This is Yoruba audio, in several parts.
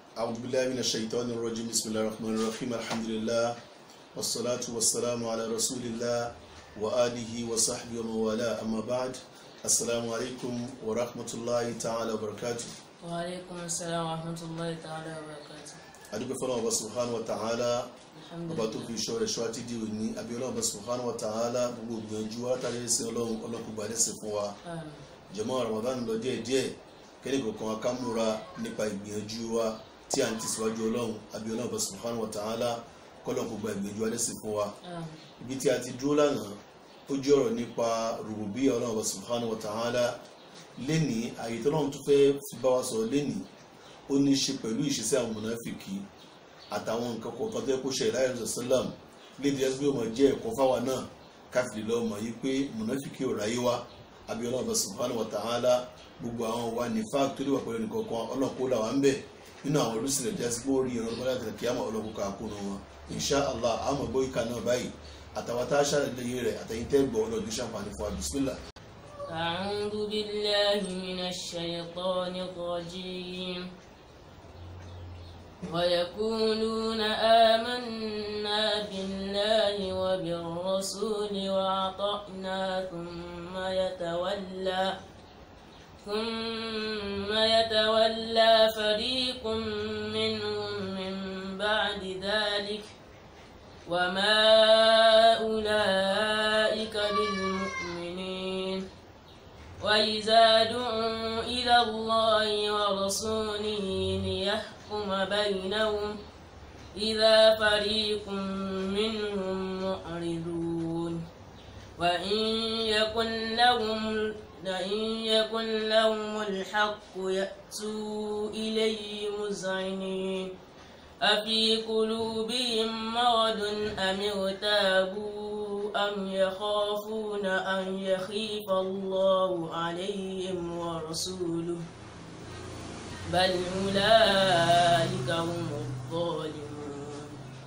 أعوذ بالله من الشيطان الرجيم بسم الله الرحمن الرحيم الحمد لله والصلاة والسلام على رسول الله وآله وصحبه ومن والاه أما بعد السلام عليكم ورحمة الله تعالى وبركاته وعليكم السلام ورحمة الله تعالى وبركاته adúpẹ́ fọ́lọ́wọ́ bá subhanahu wa ta'ala الحمد ọba tó لله fi iṣọ́ rẹ̀ ṣọ́ àti di òní àbí ọlọ́wọ́ bá subhanahu wa ta'ala gbogbo ìgbìyànjú wa látàrí ẹ̀sìn ọlọ́run ọlọ́kùn gbà lẹ́sìn fún wa آمين jàmáà Ramadan lọ díẹ̀ díẹ̀ kẹ́ni kọ̀ọ̀kan wa ká múra nípa ìgbìyànjú wa tí a ń tẹ̀síwájú ọlọ́run àbí ọlọ́wọ́ bá subhanahu wa ta'ala kọ́lọ́kùn gbà ìgbìyànjú wa lẹ́sìn fún wa آمين ibi tí a ti dúró lánàá ó jẹ́ ọ̀rọ̀ nípa rububiyya ọlọ́run ọba subhanahu wa ta'ala lénìí àyè tó lọ́run tó fẹ́ fi bá wa sọ̀rọ̀ lénìí ó ní í ṣe pẹ̀lú ìṣesí àwọn mùnáfìkì àtàwọn nǹkan kọ̀ọ̀kan tó yẹ kó ṣe ìláyà rẹ̀ sálàm lédìí ẹgbẹ́ ọmọ jẹ́ ẹ̀kọ́ fáwa náà káfíńdì lọ́wọ́ mọ̀ yí pé mùnáfìkì ò ráyé wá àbí ọlọ́run ọba subhanahu wa ta'ala gbogbo àwọn wa ní fáàkì tó lè wà pẹ̀lú nìkankan ọlọ́run kó là wá ń bẹ̀ nínú àwọn olùsílẹ̀ jẹ́ sí pé ó rí ìran ọlọ́run láti kí á mọ̀ ọlọ́run kó àkóónú wọn insha allah àmọ̀ gbọ́ ìka náà báyìí àtàwọn tá a ṣàlàyé rẹ̀ àtẹ̀yìn tẹ́ gbọ́ ọlọ́dún ṣàǹfààní fún wa bismillah. أعوذ بالله من الشيطان الرجيم ويقولون آمنا بالله وبالرسول وأطعنا ثم يتولى ثم يتولى فريق منهم من بعد ذلك وما أولئك بالمؤمنين وإذا دعوا إلى الله ورسوله ليحكم بينهم إذا فريق منهم معرضون وإن يكن لهم لئن يكن لهم الحق يأتوا إليه مذعنين أفي قلوبهم مرض أم ارتابوا أم يخافون أن يخيف الله عليهم ورسوله بل أولئك هم الظالمون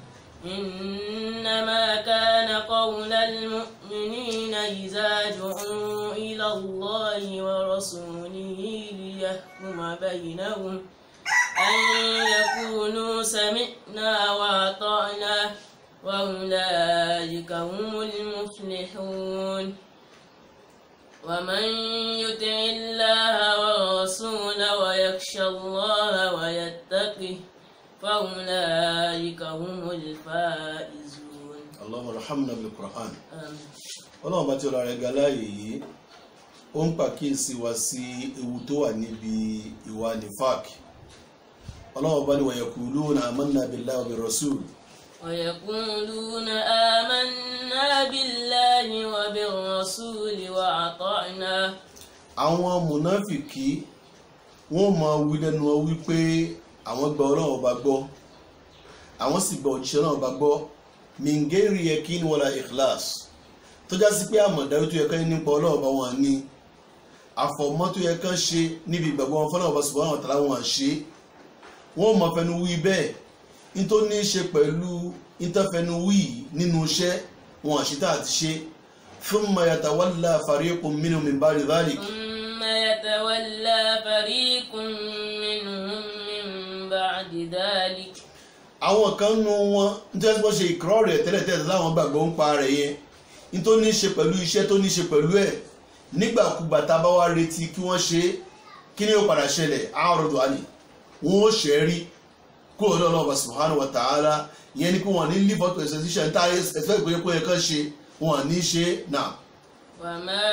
إنما كان قول المؤمنين إذا دعوا إلى الله ورسوله ليحكم بينهم أن يقولوا سمعنا وأطعنا وأولئك هم المفلحون ومن يطع الله ورسوله ويخشى الله ويتقه فأولئك هم الفائزون allahumma rahamna bil qur'an آمين ọlọ́run bá tí ọlọ́run rẹ̀ ga láàyè yìí ó ń pàkíyèsí wa sí ewu tó wà níbi ìwà nifak ọlọ́run bá ní wa yaquluna amanna billahi wa bir rasul ويقولون آمنا بالله وبالرسول وأطعنا àwọn mùnáfìkì wọ́n máa wí lẹ́nu wọn wípé àwọn gba ọlọ́run ọba gbọ́ àwọn sì gba òjíṣẹ́ ọlọ́run ọba gbọ́ mingeri yakin wala ikhlas tó já sí pé àmọ̀dájú tó yẹ kán ní nípa ọlọ́run ọba wọn ní àfọ̀mọ́ tó yẹ kán ṣe níbi ìgbàgbọ́ wọn fọlọ́run ọba subhanahu wa ta'ala wọn ṣe wọ́n mọ̀ fẹnu wí bẹ́ẹ̀ nítorí ní í ṣe pẹ̀lú ìtọ́fẹnu wí nínú iṣẹ́ wọn àṣìta àti ṣe thumma yatawalla fariqun minhum min ba'di dhalik ثم يتولى فريق منهم من بعد ذلك àwọn kan nu wọn nítorí wọ́n ṣe ìkọ́rọ̀ rẹ̀ tẹ́lẹ̀tẹ́lẹ̀ láwọn gbàgbọ́ ń pa rẹ̀ yẹn nítorí ní í ṣe pẹ̀lú iṣẹ́ tó ní í ṣe pẹ̀lú ẹ̀ nígbàkúgbà tá a bá wá retí kí wọ́n ṣe é kí ni yóò padà ṣẹlẹ̀ àwọn ọ̀rọ̀ àlè wọn ó ṣẹ́ rí kó o lọ́nà ọba subhanahu wa ta'ala ìyẹn ni kí wọ́n ní live up to exposition tá a ẹ̀fẹ́ ìpínlẹ̀ pé ẹ̀kan ṣe wọn ní í ṣe náà. وما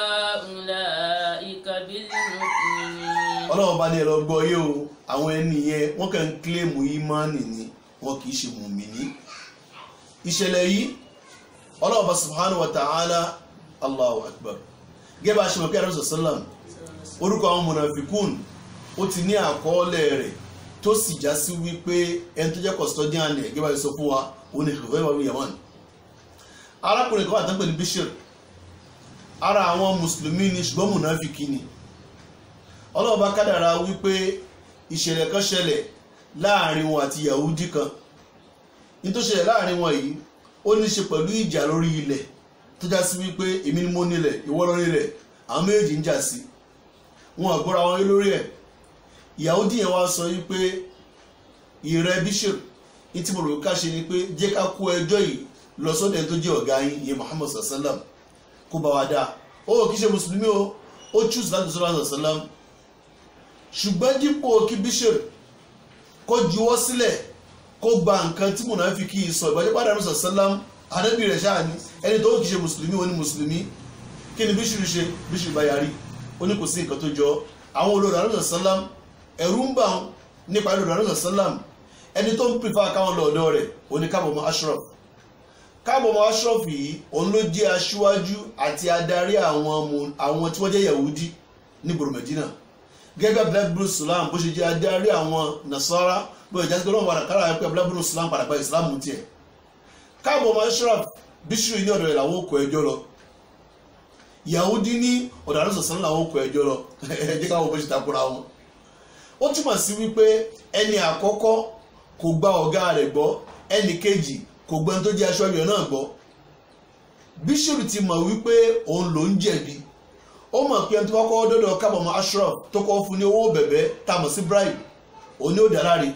أولئك بالمؤمنين ọlọ́run bá ní ẹ̀rọ gbọ́ yé o àwọn ẹni yẹn wọ́n kàn ń kílèmù ìmánì ni wọn kì í ṣe mùmíní ìṣẹ̀lẹ̀ yìí ọlọ́run bá subhanahu wa ta'ala allahu akbar gẹ́gẹ́ bá a ṣe mọ̀ pé àrùn sọ̀sọ́làm orúkọ àwọn mọ̀nàfikún ó ti ní àkọọ́lẹ̀ rẹ̀ tó sì já sí wípé ẹni tó jẹ́ custodian ẹ̀ gẹ́gẹ́ bá a ṣe sọ fún wa òun ni Hudhayfa ibn Yaman arákùnrin kan wà tán pẹ̀lú Bishr ara àwọn mùsùlùmí ni ṣùgbọ́n mọ̀nàfikí ni ọlọ́run bá kádàrá wípé ìṣẹ̀lẹ̀ kan ṣẹlẹ̀ láàrin wọn àti yahudi kan ní tó ṣẹlẹ̀ láàrin wọn yìí ó ní ṣe pẹ̀lú ìjà lórí ilẹ̀ tó já sí wípé èmi ni mo nílẹ̀ ìwọ ló nílẹ̀ àwọn méjèèjì ń jà sí wọn àgbọ́ra wọn lórí ẹ̀ yahudi yẹn wá sọ wípé ìrẹ́ bishop ní tí mo rò ká ṣe ni pé jẹ́ ká kó ẹjọ́ yìí lọ sọ́dẹ̀ tó jẹ́ ọ̀gá yín ìyẹn Muhammad sallam kó bá wa dáa ó kì í ṣe mùsùlùmí o ó choose láti sọ́dọ̀ sallam ṣùgbọ́n dípò kí bishop kó juwọ́ sílẹ̀ kó gba nǹkan tí mùnàfíkì sọ ìbàjẹ́ padà ní sallam ànábì rẹ̀ ṣáà ni ẹni tó kì í ṣe mùsùlùmí ó ní mùsùlùmí kí ni bishop ṣe bishop bá yarí ó ní kò sí nǹkan tó jọ àwọn olórí ànábì sallam ẹ̀rú ń bà wọn nípa olórí ànábì sallam ẹni tó ń prefer káwọn lọ ọ̀dọ̀ rẹ̀ ó ní káàbọ̀ mọ́ ashraf káàbọ̀ mọ́ ashraf yìí òun ló jẹ́ aṣíwájú àti adarí àwọn àwọn tí wọ́n jẹ́ yahudi ní gbòòrò medina gẹ́gẹ́ black blue islam bó ṣe jẹ́ adarí àwọn nasara bó ṣe jẹ́ pé lọ́wọ́ kára pé black blue islam padà gba islam tiẹ̀ káàbọ̀ mọ́ ashraf bíṣírì ní ọ̀dọ̀ rẹ̀ làwọn kọ ẹjọ́ lọ yahudi ní ọ̀dọ̀ àrùn sọ̀sán làwọn kọ ẹjọ́ lọ ẹjẹ́ káwọn bó ṣe takora wọn ó túmọ̀ sí wípé ẹni àkọ́kọ́ kò gba ọ̀gá rẹ̀ gbọ́ ẹnì kejì kò gbọ́ ẹni tó jẹ́ aṣọ ayọ̀ náà gbọ́ bíṣọ̀rù ti mọ̀ wípé òun ló ń jẹ̀bi ó mọ̀ pé ẹni tó kọ́kọ́ dọ́dọ̀ kábọ̀mọ́ ashraf tó kọ́ fún ní owó bẹ̀bẹ̀ tá a mọ̀ sí bribe òun ni ó dá láre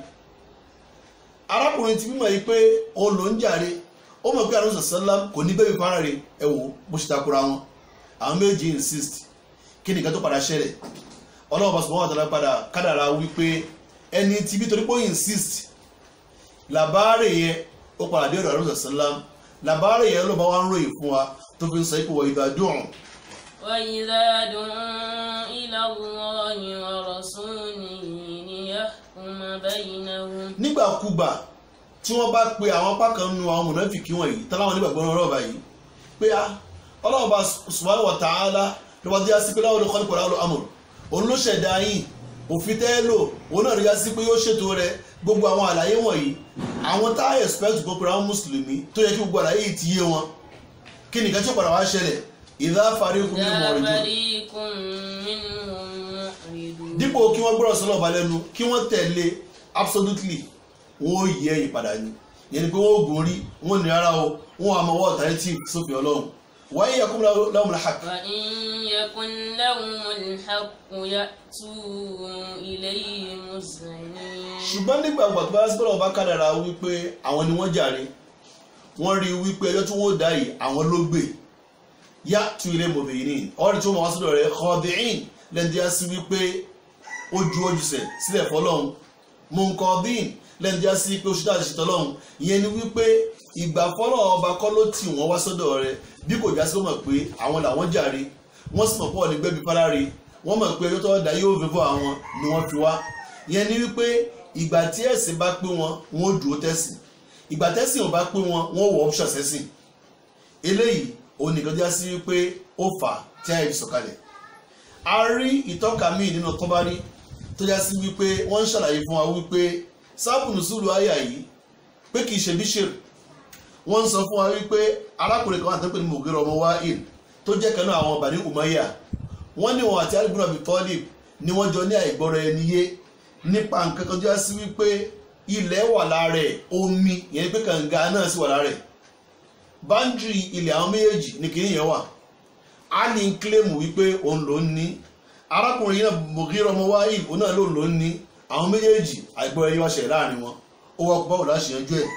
arákùnrin ti mímọ̀ yìí pé òun ló ń jàre ó mọ̀ pé àrùn sàlám kò ní bẹ́ẹ̀ fara rẹ̀ ẹ wò bó ṣe takora wọn àwọn méjì insist kí nìkan tó padà ṣẹlẹ̀ ọlọ́wọ́ bá sọ wọn àtàlà padà kádàrà wípé ẹni tí bí torí pé ó insist làbáàrè yẹn ó padà dé ọ̀dọ̀ àrùn sàlám làbáàrè yẹn ló bá wá ń ròyìn fún wa tó fi ń sọ ipò ìgbà dùn. وإذا دعوا إلى الله ورسوله ليحكم بينهم nígbàkúgbà tí wọ́n bá pe àwọn apá kan nu àwọn mọ̀nàfìkì wọ̀nyí táwọn onígbàgbọ́ náà rọ̀bà yìí pé a ọlọ́run bá subhanahu wa ta'ala ló bá dé sí pé láwọn olùkọ́ni pẹ̀lú àwọn amòrò òun ló ṣẹ̀dá yìí òfin tẹ́ lò òun náà rí yá sí pé yóò ṣètò rẹ̀ gbogbo àwọn àlàyé wọ̀nyí àwọn tá a expect kó pẹ̀lú àwọn mùsùlùmí tó yẹ kí gbogbo àlàyé yìí ti yé wọn kí nìkan tí ó padà wá ṣẹlẹ̀ ìdá fariqun minhum إذا mu'ridun فريق منهم معرضون dípò kí wọ́n gbọ́rọ̀ sọ́lọ̀ ọba lẹ́nu kí wọ́n tẹ̀lé absolutely wọ́n ó yẹ ìpadà ni yẹn ni pé wọ́n ó gùn rí wọ́n ní ara o wọ́n á mọ wọ́n alternative sófin ọlọ́run wáyé yakum lahumul haqq وإن يكن لهم الحق يأتوا إليه مذعنين ṣùgbọ́n nígbà gbà tó bá sí bọ́lá ọba kádàrà wípé àwọn ni wọ́n jàre wọ́n rí wípé ẹjọ́ tí wọ́n dá yìí àwọn ló gbé yá tu ilé mọ̀bìnrin ọ̀rẹ́ tí wọ́n máa wá sọ́dọ̀ rẹ̀ khadi'in lẹ́ndí á sí wípé ó ju ojúṣe sílẹ̀ fọlọ́run munkadin lẹ́ndí á sí pé ó ṣe dáàṣì ṣe tọ́lọ́run ìyẹn ni wípé ìgbà fọlọ́run ọba kọ́ ló tì wọ́n wá sọ́dọ̀ rẹ̀ bí kò já sí wọ́n mọ̀ pé àwọn làwọn jàre wọ́n sì mọ̀ pọ̀ ní gbẹ́bí fáláre wọ́n mọ̀ pé ẹjọ́ tó dá yóò fẹ́fọ́ àwọn ni wọ́n fi wá ìyẹn ni wípé ìgbà tí ẹ̀sìn bá pé wọn wọn ò dúró tẹ̀sìn ìgbà tẹ̀sìn ò bá pé wọn wọn ò wọ option sẹ́sìn eléyìí òun nìkan já sí wípé ó fà á tí àyè fi sọ̀kalẹ̀ a rí ìtọ́ka míì nínú kọ́bárí tó já sí wípé wọ́n ń ṣàlàyé fún wa wípé sábùnù sùúrù àyà yìí pé kì í ṣe bíṣìr wọ́n ń sọ fún wa wípé arákùnrin kan àtẹ́pẹ́ ní mògèrè ọmọ wáìl tó jẹ́ kan náà àwọn Bani Umayya wọ́n ní wọn àti alibuna bitọ́lì ni wọ́n jọ ní àìgbọ́ra ẹni yé nípa nǹkan kan tó já sí wípé ilẹ̀ wà lára ẹ̀ omi ìyẹn pé kànga náà sì wà lára ẹ̀ báńdìrì ilẹ̀ àwọn méjèèjì ní kìíní yẹn wà á ní kílèmù wípé òun ló ń ní arákùnrin yìí náà Mughira ọmọ Wa'il òun náà lòun ló ń ní àwọn méjèèjì àìgbọ́ra ẹni wá ṣẹ̀ láàrin wọn ó wá báwo láti yanjú ẹ̀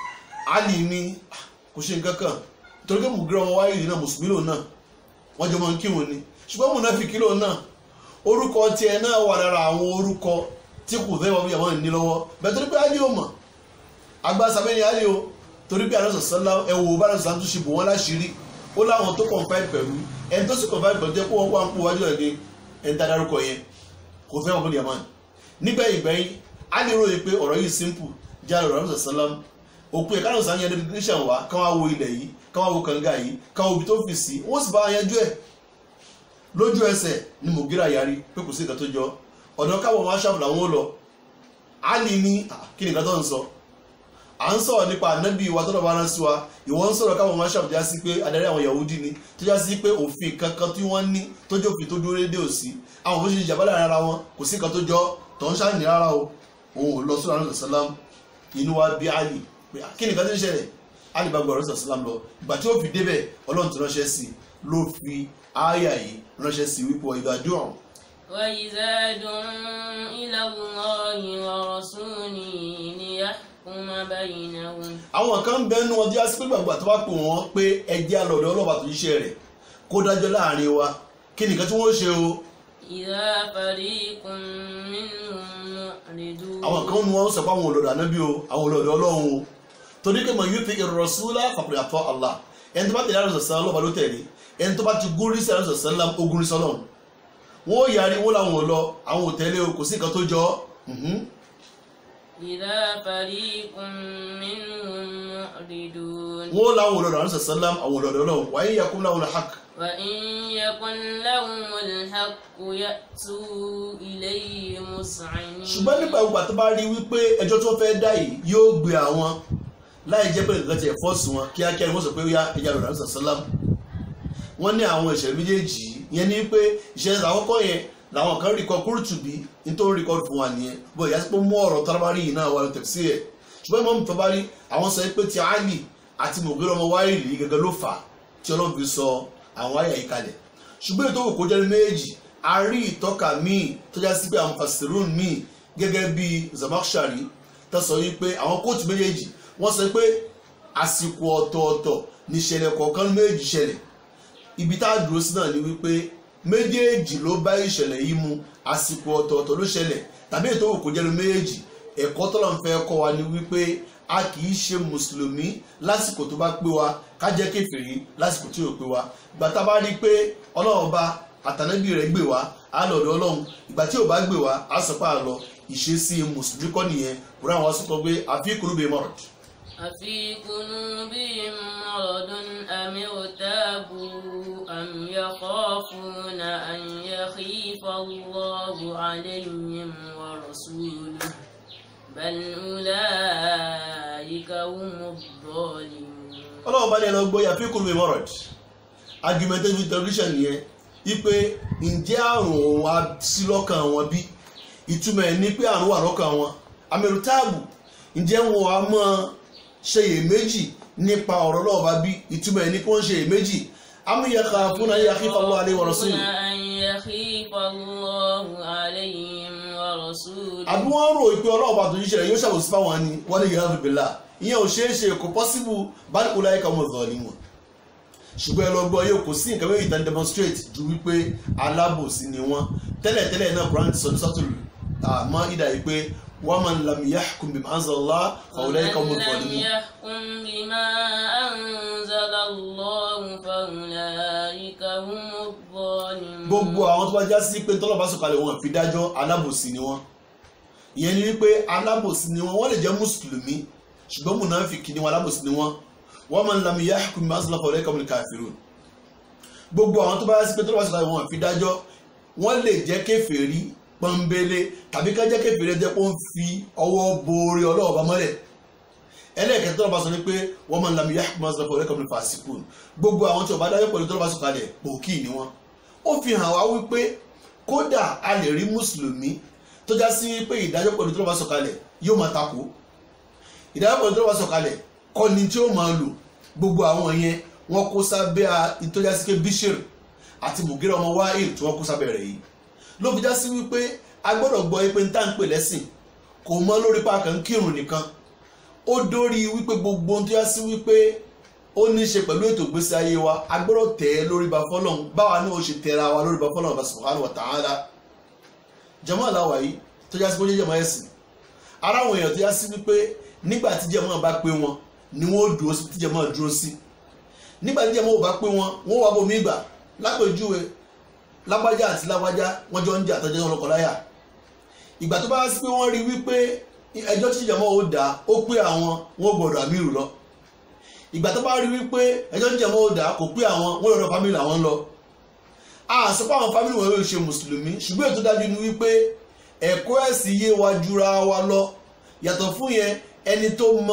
á ní ní kò ṣe nǹkan kan torí pé Mughira ọmọ Wa'il náà mùsùlùmí lòun náà wọ́n jọ máa ń kírun ni ṣùgbọ́n mùnáfíkí lòun náà orúkọ tiẹ̀ náà wà lára àwọn orúkọ tí kò fẹ́ wọ́n bí àwọn ní lọ́wọ́ bẹ́ẹ̀ torí pé á ní o mọ̀ agbásabẹ́ ni á ní o torí pé àrùn sọ̀sọ́lá ẹ̀wò bá àrùn sọ̀sọ́lá tó ṣe bò wọ́n láṣìírí ó láwọn tó confide pẹ̀lú ẹni tó sì confide pẹ̀lú jẹ́ kó wọ́n wá ń kó wájú ẹ̀ ní ẹni tá a dárúkọ yẹn kò fẹ́ wọn bí yamani nígbà ìgbẹ́yìn á ní ròyìn pé ọ̀rọ̀ yìí simple jẹ́ àrùn àrùn sọ̀sọ́lá òkú ẹ̀ kárùn sọ̀sọ́lá yẹn definition wa káwọn wo ilẹ̀ yìí káwọn wo kànga yìí káwọn ibi tó fi sí wọ́n sì bá yanjú ẹ̀ lójú ẹsẹ̀ ni Mughira yarí pé kò sí nǹkan tó jọ ọ̀dọ̀ káwọn máa ṣàbùlà wọn lọ á ní ní kí ni nǹkan tó ń sọ à ń sọ̀rọ̀ nípa ànábì wa tọ́lọ̀ bá rán sí wa ìwọ ń sọ̀rọ̀ káwọn máa ṣàbùjá sí pé adarí àwọn Yahudi ni tó já sí pé òfin kankan tí wọ́n ní tó jẹ́ òfin tó dúró dédé òsì àwọn òfin ṣe ìjàmbá láàrin ara wọn kò sí nǹkan tó jọ tó ń ṣàní rárá o òun ò lọ sọ́dọ̀ àrùn sàlám inú wa bí Ali pé kí ni nǹkan tó ń ṣẹlẹ̀ Ali bá gbọ́ àrùn sàlám lọ ìgbà tí ó fi débẹ̀ Ọlọ́run ti ránṣẹ́ sí ló fi ááyà yìí ránṣẹ́ sí wípé ìdájọ́ ọ̀hún وإذا دعوا إلى الله ورسوله فيحكم بينهم àwọn kan ń bẹnu ọdí asípé gbàgbà tó bá pè wọ́n pé ẹjẹ́ alọ́dọ̀ ọlọ́ba tó ṣiṣẹ́ rẹ̀ kó dájọ́ láàrin wa kí nìkan tí wọ́n ṣe o إذا فريق منهم معرضون àwọn kan nu wọn sọ pé àwọn olọ́dọ̀ ànábì o àwọn olọ́dọ̀ ọlọ́run o torí pé mo yóò fi ìrọ̀súlá fàkùrẹ̀ àtọ́ Allah ẹni tó bá tẹ̀lé àrùn sọ̀sán ọlọ́ba ló tẹ̀lé ẹni tó bá ti gúrí sí àrùn sọ̀sán lám ó gúrí sọ́lọ́run wọ́n ó yarí wọ́n làwọn ò lọ àwọn ò tẹ̀lé o kò sí nǹkan tó jọ ọ́. Mhm. إذا فريق منهم معرضون wọ́n ó làwọn olọ́dọ̀ àrùn sọ̀sán lám àwọn olọ́dọ̀ ọlọ́run wàá yẹ kún láwọn hàk وإن يكن لهم الحق يأتوا إليه مسعنين ṣùgbọ́n nígbà gbogbo tó bá rí wípé ẹjọ́ tó fẹ́ dá yìí yóò gbé àwọn láì jẹ́ pé nǹkan ti ẹ̀ fọ́ọ̀sì wọn kíákíá ni wọ́n sọ pé ó yá ẹja lọ́dọ̀ àrùn sọ̀sán lám wọ́n ní àwọn ìṣẹ̀lẹ̀ méjèèjì yẹn ní pé ìṣẹ̀lẹ̀ àkọ́kọ́ yẹn làwọn kan rí kọ kúrútùbí nítorí rí kọ fún wa nìyẹn bó ìyá sí pé mú ọ̀rọ̀ tọ́lábárí yìí náà wà lọ tẹ̀sí ẹ̀ ṣùgbọ́n ìmọ̀ tọ́bárí àwọn sọ pé ti Ali àti Mughira ọmọ Wáìlì gẹ́gẹ́ ló fà á tí Ọlọ́run fi sọ àwọn àyà yìí kalẹ̀ ṣùgbọ́n ètò òkú jẹ́ méjì a rí ìtọ́ka míì tó já sí pé àwọn fasirun míì gẹ́gẹ́ bí Zamakhshari tó sọ yìí pé àwọn kóòtù méjèèjì wọ́n sọ pé àsìkò ọ̀tọ̀ọ̀tọ̀ níṣẹ̀lẹ̀ kọ̀ọ̀kan méjì ṣẹlẹ̀ ibi tá a dúró sí náà ni wípé méjèèjì ló bá ìṣẹ̀lẹ̀ yìí mu àsìkò ọ̀tọ̀ọ̀tọ̀ ló ṣẹlẹ̀ tàbí ètò òkú jẹ́nu méjèèjì ẹ̀kọ́ tọ́lọ̀ ń fẹ́ kọ́ wa ni wípé a kì í ṣe mùsùlùmí lásìkò tó bá pé wa ká jẹ́ kèfèrí lásìkò tí ò pé wa ìgbà tá a bá rí i pé ọlọ́run bá àtànábì rẹ̀ gbé wa á lọ ọ̀dọ̀ ọlọ́run ìgbà tí ò bá gbé wa á sọ pé à lọ ìṣesí mùsùlùmí kọ́ nìyẹn kúrò àwọn sọ pé àfi kúrúbẹ mọ̀rọ̀ أفي قلوبهم مرض أم ارتابوا أم يخافون أن يخيف الله عليهم ورسوله بل أولئك هم الظالمون ọlọ́run bá ní ẹlọ gbọ́ yàfi kúrúbẹ mọ̀rọ̀ argumentative television yẹn wípé ǹjẹ́ àrùn òun á sí lọ́kàn wọn bí ìtumọ̀ ẹ̀ ní pé àrùn wà lọ́kàn wọn amẹ̀rùtáàbù ǹjẹ́ wọn á mọ́ ṣe iyèméjì nípa ọ̀rọ̀ náà bá bí ìtumọ̀ ẹ̀ ní kí wọ́n ṣe iyèméjì amúyẹ̀ká fún ayé akífàlọ́ alẹ́ wọ̀rọ̀ sí أن يخيف الله عليهم ورسوله àbí wọ́n rò pé ọlọ́run bá tó yíṣẹ́ rẹ̀ yóò ṣàwòsí fáwọn ni wọ́n lè yẹra fìbìlà ìyẹn ò ṣeé ṣe kò pọ́síbù bá ní kó láyé kan mọ̀ zọ̀ ni wọn ṣùgbọ́n ẹ lọ gbọ́ yóò kò sí nǹkan méjì tán demonstrate ju wípé alábòsí ni wọ́n tẹ́lẹ̀tẹ́lẹ̀ náà Quran ti sọ ní sọ́tò àmọ́ ìdá yìí pé wa man lam yahkum bima anzalallah fa ulaika humuz ومن لم zalimun يحكم بما أنزل الله فأولئك هم الظالمون gbogbo àwọn tó bá já sí pé tọ́lọ̀ bá sọ̀kalẹ̀ wọn fi dájọ́ alábòsí ni wọ́n ìyẹn ni wípé alábòsí ni wọ́n wọ́n lè jẹ́ mùsùlùmí ṣùgbọ́n mùnàfíkì ni wọ́n alábòsí ni wọ́n wa man lam yahkum bima anzalallah fa ulaika humul kafirun gbogbo àwọn tó bá já sí pé tọ́lọ̀ bá sọ̀kalẹ̀ wọn fi dájọ́ wọ́n lè jẹ́ kèfèrí pọ́nbélé tàbí ká jẹ́ kèfèrí jẹ́ pé ó ń fi ọwọ́ borí ọlọ́wọ́ bá mọ́lẹ̀ ẹlẹ́ẹ̀kẹ́ tọ́lọ́ bá sọ ní pé wọ́n máa ń lam yahkum bima anzalallah fa ulaika humul fasiqun gbogbo àwọn tí ó bá dájọ́ pẹ̀lú tọ́lọ́ bá sọ̀kalẹ̀ pòkì ni wọ́n ó fi hàn wá wípé kódà a lè rí mùsùlùmí tó já sí pé ìdájọ́ pẹ̀lú tó bá sọ̀kalẹ̀ yóò máa takò ìdájọ́ pẹ̀lú tó bá sọ̀kalẹ̀ kọ́ ni tí ó máa lò gbogbo àwọn yẹn wọ́n kó sábẹ́ ìtọ́já sí pé bishir àti Mugira ọmọ Wa'il tí wọ́n kó sábẹ́ rẹ̀ yìí ló fi já sí wípé a gbọ́dọ̀ gbọ́ pé níta ń pè lẹ́sìn kò mọ́ lórí pa kàn ń kírun nìkan ó dórí wípé gbogbo ohun tó já sí wípé ó ní í ṣe pẹ̀lú ètò ìgbésí ayé wa a gbọ́dọ̀ tẹ̀ ẹ́ lórí ba fọ́lọ́n báwa náà ó ṣe tẹ̀ra wa lórí ba fọ́lọ́n bá subhanahu wa ta'ala jàmáà aláwa yìí tó já sí pé ó jẹ́ jàmáà ẹ̀sìn ara àwọn èèyàn tó já sí wípé nígbà tí jàmáà bá pé wọn ni wọ́n ó dúró sí tí jàmáà dúró sí nígbà tí jàmáà ò bá pé wọn wọ́n wá bomi ìgbà lápèjúwe lágbájá àti lágbájá wọ́n jọ ń jà tọ́jú ọlọ́kọ̀ láyà ìgbà tó bá sí pé wọ́n rí wípé ẹjọ́ tí jàmáà ó dá ó pé àwọn wọ́n gbọ́dọ̀ àmírù lọ ìgbà tó bá rí wípé ẹjọ́ ń jẹ̀mọ́ ọ̀dà kò pé àwọn wọ́n lọ́dọ̀ fámìlì àwọn lọ a sọ pé àwọn fámìlì wọn yóò ṣe mùsùlùmí ṣùgbọ́n ètò dájú ni wípé ẹ̀kọ́ ẹ̀sìn yé wa jura wa lọ yàtọ̀ fún yẹn ẹni tó mọ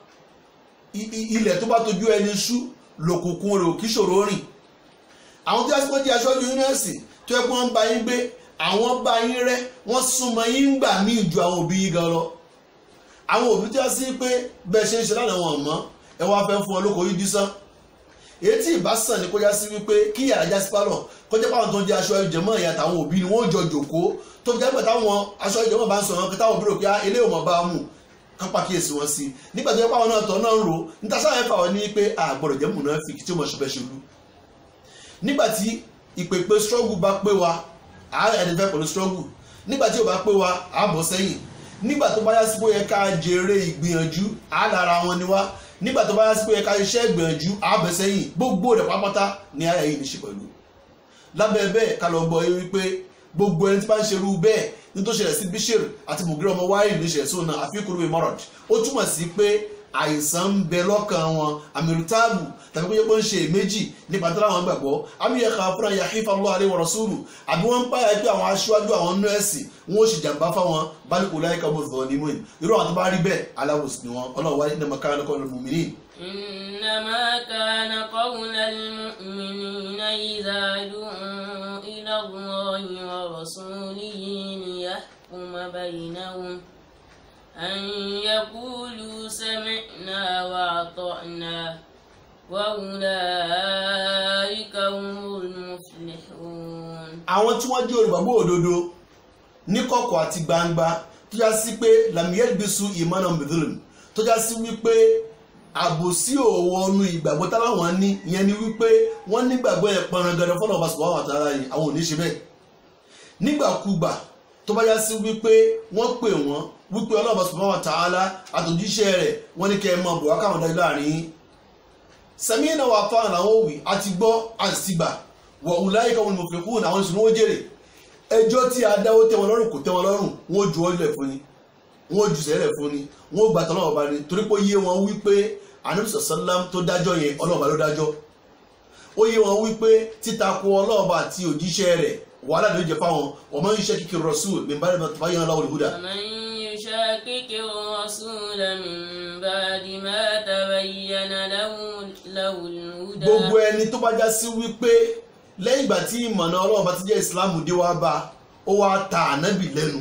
ilẹ̀ tó bá tojú ẹni ṣú lòkùnkùn rẹ̀ ò kí ṣòro rìn àwọn tí wọ́n ti aṣọ́jú yúnẹ́ẹ̀sì tó yẹ kó wọ́n bá yín gbé àwọn bá yín rẹ́ wọ́n súnmọ́ yín gbà míì ju àwọn òbí yín gan lọ àwọn òbí tí wọ́n sí pé bẹ́ẹ̀ ṣe ń ṣe lánàá wọn mọ́ ẹ wá fẹ́ fún ọ lóko yìí dísán èyí tí ìbá sàn ní kọjá sí wípé kí yàrá já sí pálọ̀ kọjá pàwọn tó ń jẹ aṣọ ìjẹmọ́ ìyá àtàwọn òbí ni wọ́n jọ jòkó tó fi jágbẹ̀ táwọn aṣọ ìjẹmọ́ bá ń sọ̀rọ̀ kí táwọn òbí rò pé ilé ò mọ̀ bá mú kán pàkíyèsí wọn sí nígbà tó yẹ pàwọn náà tọ́ náà ń ro níta sáà yẹn fà wọ́n ní pé àgbọ̀dọ̀ jẹ́ mùnáfíkì tí ó mọ̀ ṣọfẹ́ ṣolú nígbà tí ìpèpè struggle bá pé wa àárẹ̀ ẹni fẹ́ pẹ̀lú struggle nígbà tí ò bá pé wa à bọ̀ sẹ́yìn nígbà tó bá yá sí pé ó yẹ ká jèrè ìgbìyànjú à lára wọn ni wá nígbà tó bá yá sí pé ó yẹ ká iṣẹ́ ìgbìyànjú à bẹ̀ sẹ́yìn gbogbo rẹ̀ pápátá ni àyà yìí ní ṣe pẹ̀lú lábẹ́ bẹ́ẹ̀ ká lọ gbọ́ yé wípé gbogbo ẹni tí bá ń ṣerú bẹ́ẹ̀ ní tó ṣẹlẹ̀ sí bishir àti mugire ọmọ wáyé ní ṣẹlẹ̀ sóun náà àfikún ìwé mọ́rọ̀d ó túmọ̀ sí pé àìsàn ń bẹ lọ́kàn wọn àmìrútàbù tàbí pé wọ́n ń ṣe méjì nípa tó láwọn gbàgbọ́ amíyẹ̀ká fúnra yahifa Allah alaihi wa rasulu àbí wọ́n ń páyà pé àwọn aṣáájú àwọn nọ́ọ̀sì wọn ó sì jàǹbá fáwọn bálùkù láyìíká bó zọ̀ ní mọ́ìn irú àwọn tó bá rí bẹ́ẹ̀ aláwòsàn ni wọn ọlọ́wọ́ wáyé ní mọ̀ká lọ́kọ́ lọ́mùmí إنما كان قول المؤمنين إذا دعوا إلى الله ورسوله ليحكم بينهم أن يقولوا سمعنا وأطعنا وأولئك هم المفلحون àwọn tí wọ́n jẹ́ olùgbàgbọ́ òdodo ní kọ̀kọ̀ àti gbangba tó já sí pé lamiyelbisu imana mithilin tó já sí wípé àbòsí òwò ọnu ìgbàgbọ́ táwọn ní ìyẹn ni wípé wọ́n nígbàgbọ́ ẹ̀ pọnrangandan fọlọ́ ọba sùpọ̀ àwọn àtàrà yìí àwọn ò ní ṣe bẹ́ẹ̀ nígbàkúgbà tó bá já sí wípé wọ́n pè wọ́n wípé ọlọ́ọ̀bá sùpọ̀ àwọn àtàrà àtòjíṣẹ́ rẹ̀ wọ́n ní kẹ́ ẹ mọ bọ̀ wá káwọn dájú láàrin yín sẹ́mi náà wà fáwọn àwọn òwì àti gbọ́ àti ti gbà wọ̀ ọ̀húnláyé kan wọn ni mo fi kún àwọn ìṣúná ó jèrè ẹjọ́ tí a dáwó tẹ́ wọn lọ́rùn kò tẹ́ wọn lọ́rùn wọn ó ju ọlẹ̀ fún ni wọn ó ju sẹ́lẹ̀ fún ni wọn ó gbàtọ́ náà ọba ni torí pé ó yé wọn wípé anamisa salam tó dájọ́ yẹn ọlọ́ọ̀bá ló dájọ́ ó yé wọn wípé títakò ọlọ́ọ̀bá àti òjíṣẹ́ rẹ̀ wàhálà ló jẹ fáwọn ọmọ iṣẹ́ kíkiri rasul min ba'di ma tabayyana lahu al-huda ومن يشاكك الرسول من بعد ما تبين له له الهدى gbogbo ẹni tó bá já sí wípé lẹ́yìn ìgbà tí ìmọ̀nà ọlọ́ọ̀bá ti jẹ́ ìsìláàmù dé wá bá ó wá ta ànábì lẹ́nu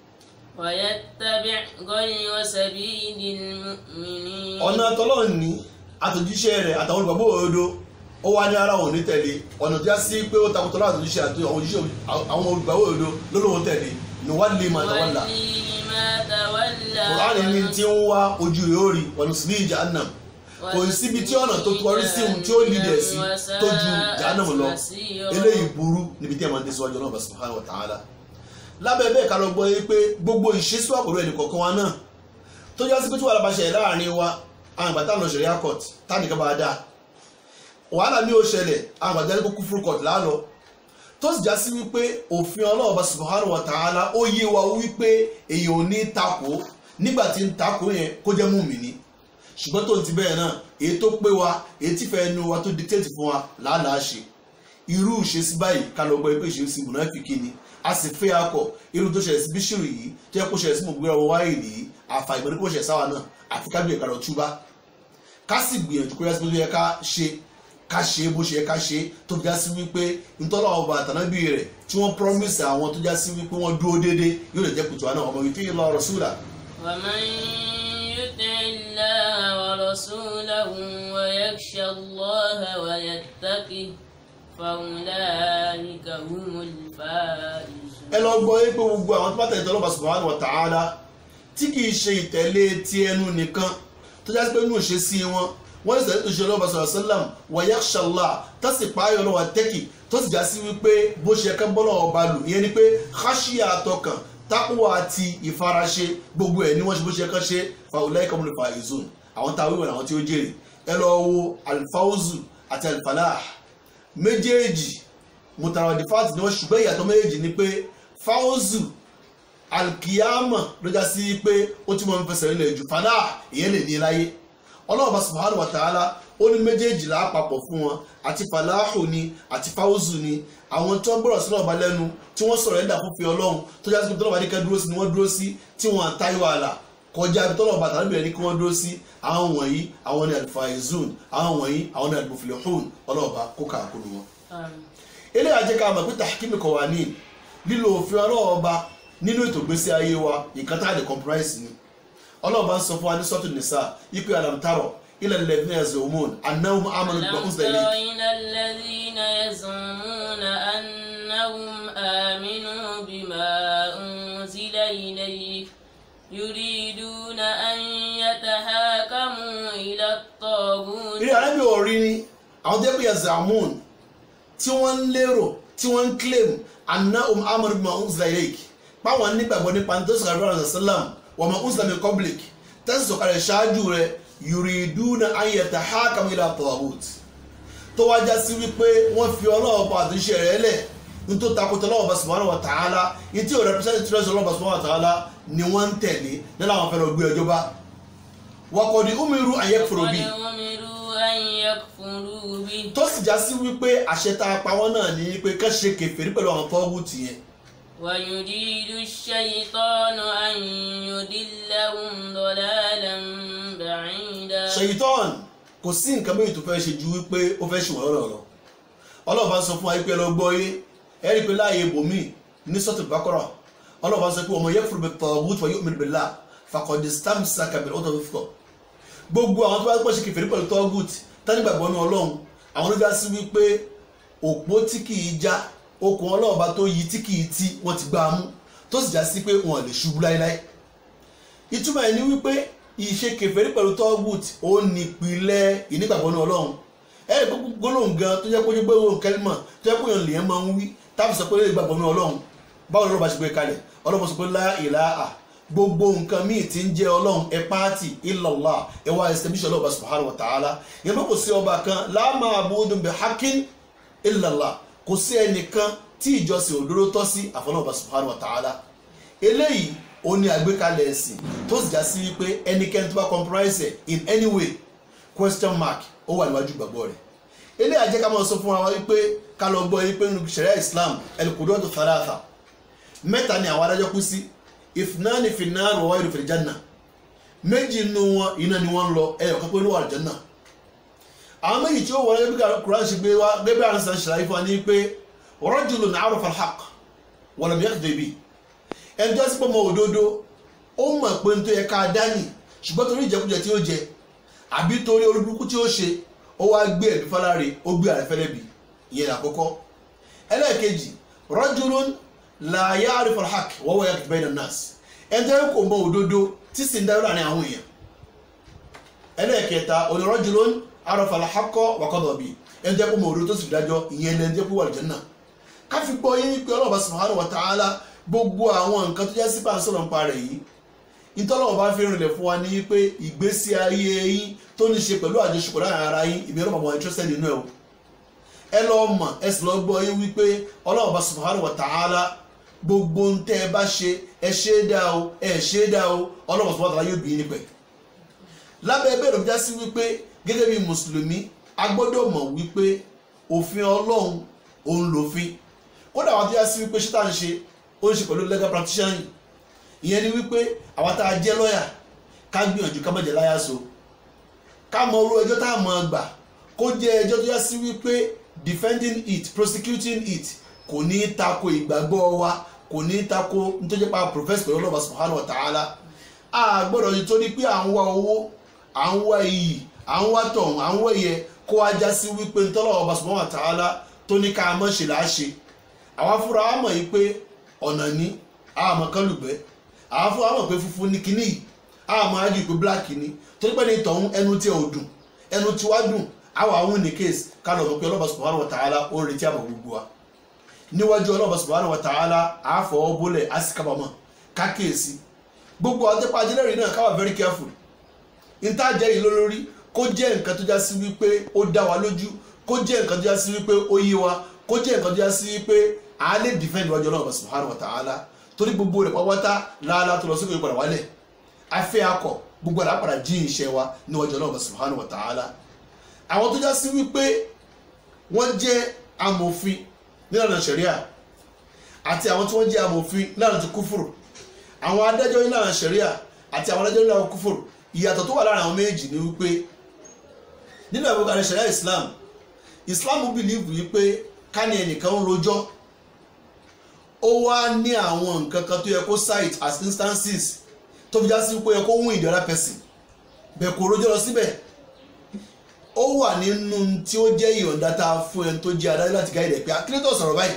ويتبع غير سبيل المؤمنين ọ̀nà tọ́lọ́run ní àtòjíṣẹ́ rẹ̀ àtàwọn olùgbàgbọ́ òdodo ó wá ní ara òun ní tẹ̀lé ọ̀nà tí a sí pé ó takùtọ̀ láti àtòjíṣẹ́ àti àwọn òjíṣẹ́ àwọn olùgbàgbọ́ òdodo lólóhùn tẹ̀lé ní wá lè máa tàwọn là ولي ما تولى kùránì ní tí ń wá ojú rẹ̀ ó rí ọ̀nà sí ní jahannam kò síbi tí ọ̀nà tó kọrí sí ohun tí ó lídẹ̀ sí tó ju jahannam lọ eléyìí burú níbi tí ẹ̀ máa ń tẹ̀síwájú ọlọ́run subhanahu wa ta'ala lábẹ́ bẹ́ẹ̀ ká lọ gbọ́ yé pé gbogbo ìṣesú àkòrò ẹnì kọ̀ọ̀kan wa náà tó já sí pé tí wàhálà bá ṣẹlẹ̀ láàrin wa àwọn àgbà táwọn ṣẹlẹ̀ court tánìkan bá dáa wàhálà ní ó ṣẹlẹ̀ àwọn àgbà jáde kó kú fúru court lálọ tó sì já sí wípé òfin ọlọ́run bá subhanahu wa ta'ala ó yé wa wípé èèyàn ò ní takò nígbà tí ń takò yẹn kó jẹ́ mùmínì ṣùgbọ́n tó ti bẹ́ẹ̀ náà èyí tó pé wa èyí tí fẹ́ẹ́ nu wa tó dictate fún wa làálàá ṣe irú ìṣesí báyìí ká lọ gbọ́ pé ìṣesí mùnáfíkì ni a sì fẹ́ akọ irú tó ṣẹlẹ̀ sí bíṣìrì yìí tó yẹ kó ṣẹlẹ̀ sí mọ̀gbẹ́rẹ́ ọwọ́ wáyé yìí àfà ìgbẹ́ni kó ṣẹlẹ̀ sáwa náà àfi ká gbìyànjú ká lọ túbá ká sì gbìyànjú kó yẹ sí bó yẹ ká ṣe ká ṣe bó ṣe yẹ ká ṣe tó já sí wípé ntọ́lá ọba àtànábì rẹ̀ tí wọ́n promise àwọn tó já sí wípé wọ́n dúró déédé yóò lè jẹ́ kùtù àná ọmọ yìí fi lọ rasula. ومن يطع الله ورسوله ويخشى الله ويتقه فأولئك هم الفائزون ẹ lọ gbọ́ yé pé gbogbo àwọn tó bá tẹ̀lé tọ́lọ́ba subhanahu wa ta'ala tí kì í ṣe ìtẹ̀lé ti ẹnu nìkan tó já sí pé inú ìṣesí wọn wọ́n lè tẹ̀lé tó ṣe ọlọ́ba sallallahu alaihi wasallam wa yakhsha Allah tó sì pààyàn lọ́wọ́ tẹ́kì tó sì já sí wípé bó ṣe kẹ́ bọ́lọ̀ ọba lù ìyẹn ni pé khashiya àtọkàn tákùwà àti ìfaraṣe gbogbo ẹ̀ ni wọ́n ṣe bó ṣe kán ṣe fa ulaika humul faizun àwọn táwọn ìwọ̀n àwọn tí ó jèrè ẹ lọ wo alfawzu àti alfalah méjèèjì mutaradifat ni wọ́n ṣùgbọ́n ìyàtọ̀ méjèèjì ni pé fawzu alkiyama ló já sí pé ó ti mọ̀ ń fẹsẹ̀ nílẹ̀ jù fàdá ìyẹn lè ní láyé ọlọ́run bá subhanahu wa ta'ala ó ní méjèèjì lápapọ̀ fún wọn àti falahu ni àti fawzu ni àwọn tó ń gbọ́rọ̀ sínú ọba lẹ́nu tí wọ́n sọ̀rọ̀ ẹ̀dà fún fi ọlọ́run tó já sí pé tọ́lọ́ba ní kẹ́ dúró sí ni wọ́n dúró sí tí wọ́n àtayọ̀ àlà kọjá ibi tọ́lọ́ba tàbí bẹ̀rẹ̀ ní kí wọ́n dúró sí àwọn wọ̀nyí àwọn ní alfaizun àwọn wọ̀nyí àwọn ní almuflihun ọlọ́ọ̀ba kó kàákùn wọn آمين eléyà jẹ́ ká mọ̀ pé tahkim kọ̀wání lílo òfin ọlọ́ọ̀ba nínú ètò ìgbésí ayé wa nǹkan tá a lè compromise ni ọlọ́ọ̀ba ń sọ fún wa ní sọ́tún nìsa ipe alamtaro ilẹ̀ lẹ́gbẹ̀ẹ́ ẹ̀sẹ̀ hormone anáwó amanu ألم gbọ́kùn تر sẹ́lẹ̀ إلى الذين يزعمون أنهم آمنوا بما أنزل إليك يريدون أن eré arábì orí ni àwọn tó yẹ pé yazamun tí wọ́n ń lérò tí wọ́n ń claim anna um amadu ma unzila ilayk páwọn nígbàgbọ́ nípa ní tó sọ̀rọ̀ àdúrà rẹ̀ sálàm wọ́n ma unzila min qablik tẹ́sí sọ̀kalẹ̀ ṣáájú rẹ̀ yuriduna an yatahakamu ila taghut tó wá já sí wípé wọ́n fi ọlọ́wọ́ pa àtúnṣe rẹ̀ lẹ̀ ní tó takotọ́ ọlọ́wọ́ bá subhanahu wa ta'ala ní tí ò represent tí ọlọ́wọ́ bá subhanahu wa ta'ala ni wọ́n ń tẹ̀lé nílẹ̀ àwọn fẹ́ràn gbé ọjọ́ bá wakọ̀dí umiru an yakfuru bi وقد أمروا أن يكفروا به tó sì já sí wípé àṣẹ tá a pa wọ́n náà ní pé ká ṣe kèfèrí pẹ̀lú àwọn tọ́gùtì yẹn ويريد الشيطان أن يضلهم ضلالا بعيدا ṣèyítọ́n kò sí nǹkan méjì tó fẹ́ ṣe ju wípé ó fẹ́ ṣe wọ́n lọ́rọ̀ ọlọ́ọ̀bá sọ fún wa pé lọ gbọ́ yé ẹ rí i pé láàyè bòmí ní sọ́tò bákọ́rọ̀ ọlọ́ọ̀bá sọ pé ọmọ yakfur bit-taghut wa yu'min billah faqad istamsaka bil-'urwatil wuthqa gbogbo àwọn tó bá pọ̀ ṣe kèfèrí pẹ̀lú tọ́gùt tánígbàgbọ́ ní ọlọ́run àwọn ló já sí wípé òpó tí kì í já okùn ọlọ́ọ̀bá tó yí tí kì í tí wọ́n ti gbá a mú tó sì já sí pé wọn lè ṣubú láéláé ìtumọ̀ ẹ̀ ní wípé ìṣe kèfèrí pẹ̀lú tọ́gùt ó nípìnlẹ̀ ìnígbàgbọ́ ní ọlọ́run ẹ̀ ẹ́ gbólóhùn gan tó jẹ́ pé ojú gbólóhùn kẹ́límà tó jẹ́ pé èèyàn lèèyàn máa ń wí táàbù sọ pé ó lè gbàgbọ́ ní ọlọ́run báwo lọ́rọ̀ bá ṣe gbé kalẹ̀ ọlọ́run sọ pé lá ìlàhà gbogbo nǹkan míì tí ń jẹ́ ọlọ́run ẹ pààtì illallah ẹ wá establish ọlọ́run subhanahu wa ta'ala yẹn bá kò sí ọba kan la ma'budun bihaqqin illallah kò sí ẹnìkan tí ìjọsìn òdodo tọ́ sí àfọlọ́ọ̀bà subhanahu wa ta'ala eléyìí ó ní àgbékalẹ̀ ẹ̀sìn tó sì já sí wípé ẹnikẹ́ni tó bá compromise ẹ̀ in any way question mark ó wà níwájú gbàgbọ́ rẹ̀ eléyìí àjẹ́ ká máa sọ fún wa wípé ká lọ gbọ́ yín pé nínú sharia islam al-qudwatu thalatha mẹ́ta ni àwọn adájọ́ kú sí ithnani fi nnar wa wahidun fil janna méjì nínú wọn iná ni wọ́n ń lọ ẹyọ kan pé ló wà janna àwọn méjì tí ó wọlé bí Quran ṣe gbé wá gẹ́gẹ́ àwọn sàn ṣàlàyé fún wa ní pé rajulun arafa al-haqq wa lam yakdhib bihi ẹni tó sì pọ̀ mọ́ òdodo ó mọ̀ pé n tó yẹ ká dání ṣùgbọ́n torí ìjẹkújẹ tí ó jẹ àbí torí olúburúkú tí ó ṣe ó wá gbé ẹ̀bí fáláre ó gbé àrẹ́fẹ́lẹ́bì ìyẹn àkọ́kọ́ ẹlẹ́ẹ̀kejì rajulun la ya'rifu al-haqq wa huwa yakdhib bayna an-nas ẹni tó yẹ kó mọ̀ òdodo tí sì ń darí láàrin àwọn èèyàn ẹlẹ́ẹ̀kẹta òní rajulun arafa al-haqqa wa qada bihi ẹni tó yẹ kó mọ̀ òdodo tó sì dájọ́ ìyẹn lẹ́ni tó yẹ kó wà al-janna káfí gbọ́ yín pé Ọlọ́run subhanahu wa ta'ala gbogbo àwọn nǹkan tó jẹ́ sí bá ń sọ̀rọ̀ nípa rẹ̀ yìí ìtọ́lọ́wọ́ bá fi rìnlẹ̀ fún wa ní pé ìgbésí ayé yín tó ní ṣe pẹ̀lú àjọṣepọ̀ láàrin ara yín ìbí ọlọ́mọ àwọn interested nínú ẹ̀ o ẹ lọ mọ̀ ẹ sì lọ gbọ́ yín wípé Ọlọ́run bá subhanahu wa ta'ala gbogbo ń tẹ́ ẹ bá ṣe ẹ ṣe é dá o ẹ ṣe é dá o Ọlọ́run subhanahu wa ta'ala yóò bí yín pẹ̀ lábẹ́ ẹgbẹ́ ìròyìn já sí wípé gẹ́gẹ́ bí mùsùlùmí a gbọ́dọ̀ mọ̀ wípé òfin Ọlọ́run òun lòfin kódà wà tó já sí wípé ṣé tá à ń ṣe ó ń ṣe pẹ̀lú legal practitioner ìyẹn ni wípé àwa tá a jẹ́ lọ́yà ká gbìyànjú ká má jẹ́ láyà so ká mọ orú ẹjọ́ tá a mọ̀ gbà kó jẹ́ ẹjọ́ tó yá sí wípé defending it prosecuting it kò ní í tako ìgbàgbọ́ wa kò ní í tako nítorí pa professor pẹ̀lú ọlọ́ba subhanahu wa ta'ala a gbọ́dọ̀ yìí tó ní pé à ń wá owó à ń wá iyì à ń wá tọ̀hún à ń wá ẹ̀yẹ kó wá já sí wípé nítorí ọlọ́ba subhanahu wa ta'ala tó ní ká mọ̀ ṣe là á ṣe àwa fúnra wa mọ̀ yìí pé ọ̀nà ní àmọ́ kálùgbẹ́ àwọn fún àwọn pé funfun ní kinní yìí àmọ́ ájú pé black ni torí pé ní tọ̀hún ẹnu tí ò dùn ẹnu tí wá dùn àwọn àwọn ní case kálọ̀ mọ̀ pé ọlọ́ba subhanahu wa ta'ala ó ń retí àbọ̀ gbogbo wa níwájú ọlọ́ba subhanahu wa ta'ala àáfọ̀ bólẹ̀ á sì kábàámọ̀ kákèésí gbogbo àwọn tẹ́pá ajẹ́lẹ́rìí náà káwà very careful níta jẹ́ yìí lórí kó jẹ́ nǹkan tó já sí wípé ó dá wa lójú kó jẹ́ nǹkan tó já sí wípé ó yé wa kó jẹ́ nǹkan tó já sí wípé a lè defend wájú ọlọ́run subhanahu wa ta'ala torí gbogbo rẹ̀ pàwọ́tá láàlá tó lọ sí ìpadà wálẹ̀ afẹ́ akọ gbogbo rẹ̀ àpàdà jí iṣẹ́ wa níwájú ọlọ́run subhanahu wa ta'ala àwọn tó já sí wípé wọ́n jẹ́ amòfin nílànà ṣẹ̀ríà àti àwọn tí wọ́n jẹ́ amòfin nílànà ti kúfùrù àwọn adájọ́ nílànà ṣẹ̀ríà àti àwọn adájọ́ nílànà kúfùrù ìyàtọ̀ tó wà láàrin àwọn méjì ni wípé nínú àgbékalẹ̀ ṣẹ̀ríà Islam Islam believe wípé ká ní ẹnìkan ń rojọ́ ó wá ní àwọn nǹkan kan tó yẹ kó cite as instances tó fi já sí pé yẹ kó win the other person bẹ́ẹ̀ kò rojọ́ lọ síbẹ̀ ó wà nínú tí ó jẹ́ ìyọ̀ǹda tá a fún ẹni tó jẹ́ adájọ́ láti gáìdì ẹ̀ pé akínétọ̀ sọ̀rọ̀ báyìí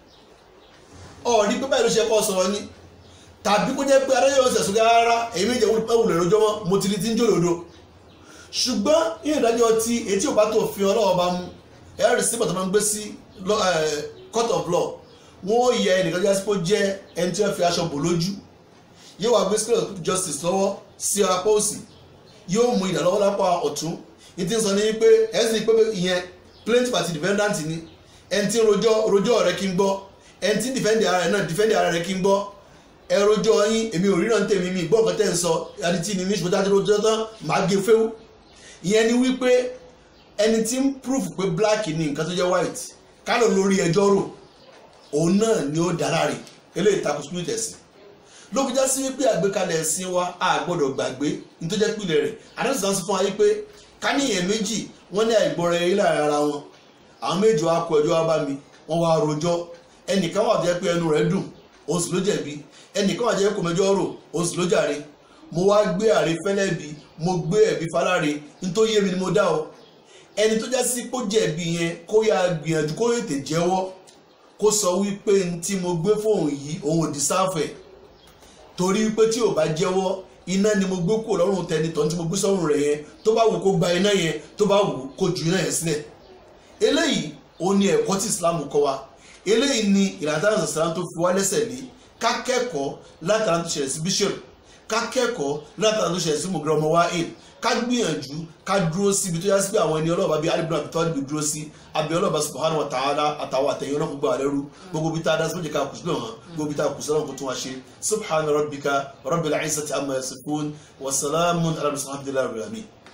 ọ̀rí pé báyìí ló ṣe kọ́ sọ̀rọ̀ ni tàbí kó jẹ́ pé adájọ́ yóò sẹ̀sùn rárá èyí méjì ẹ̀wùlẹ̀ rojọ́ mọ́ mo ti rí tí ń jòlódo ṣùgbọ́n yíyan ìdájọ́ ti etí òbá tó fi ọlọ́wọ́ bá mú ẹ̀rí sí bàtà máa ń gbé sí law- eh, court of law wọ́n ó yẹ ẹnìkan jẹ́ sípò jẹ́ ẹni tí wọ́n fi aṣọ bò lójú yóò wá gbé scale of justice lọ́wọ́ sí apá òsì yóò mú ìdá lọ́wọ́ lápá ọ̀tún ní tí ń sọ ní pé ẹ̀sìn pé ìyẹn plaintiff àti defendant ni ẹni tí ń rojọ́ rojọ́ rẹ̀ kí n gbọ́ ẹni tí ń defend ara rẹ̀ náà defend ara rẹ̀ kí n gbọ́ ẹ rojọ́ yín èmi ò ríran tèmi mi gbọ́ nǹkan tẹ́ ń sọ adití ni mí ṣùgbọ́n tí a ti rojọ́ tán màá gé fẹ́wù ìyẹn ni wípé ẹni tí ń proof pé black ni nǹkan tó jẹ́ white kálọ̀ lórí ẹjọ́ rò òun náà ni ó dára rè eléyìí takò spirit ẹ̀sìn ló fi já sí wípé àgbékalẹ̀ ẹ̀sìn wa a gbọ́dọ̀ gbàgbé ní tó jẹ́ pìlẹ̀ rẹ̀ àdáṣe sàn fún wa yí pé káníyàn méjì wọ́n ní àìgbọ́ra ẹ̀rí láàrin ara wọn àwọn méjì wa kó ẹjọ́ wá bá mi wọ́n wá rojọ́ ẹnìkan wà tó jẹ́ pé ẹnu rẹ̀ dùn òun sì ló jẹ̀bi ẹnìkan wà tó jẹ́ kó mẹjọ́ rò òun sì ló jàre mo wá gbé àre fẹ́lẹ́bi mo gbé ẹ̀bi faláre nítorí yé mi ni mo dá o ẹni tó já sí kó jẹ̀bi yẹn kó yá gbìyànjú kó tètè jẹ́wọ́ kó sọ wípé n tí mo gbé fóun yìí òun ò dì sáfẹ̀ torí pé tí ò bá jẹ́wọ́ iná ni mo gbé kúrò lọ́rùn tẹni tọ́ tí mo gbé sọ́rùn rẹ̀ yẹn tó bá wù kó gba iná yẹn tó bá wù kó ju iná yẹn sílẹ̀ eléyìí ó ní ẹ̀kọ́ tí Islam kọ́ wa eléyìí ni ìlànà tí Islam tó fi wá lẹ́sẹ̀ lé ká kẹ́kọ̀ọ́ látara tó ṣẹlẹ̀ sí bishop ká kẹ́kọ̀ọ́ látara tó ṣẹlẹ̀ sí mugre ọmọ wa aid ká gbìyànjú ká dúró síbi tó yá sí pé àwọn ẹni ọlọ́ọ̀bá bíi alibuna àbí tọ́lá dúró sí àbí ọlọ́ọ̀bá subhanahu wa ta'ala àtàwọn àtẹ̀yìn ọlọ́kùn gbọ́ àlẹ́rú gbogbo bí tá a dá sí méjì ká kùsùn náà gbogbo bí tá a kùsùn náà kó tún wá ṣe subhana rabbika rabbil izzati amma yasifun wa salamun ala al-mursalin alhamdulillahi rabbil alamin.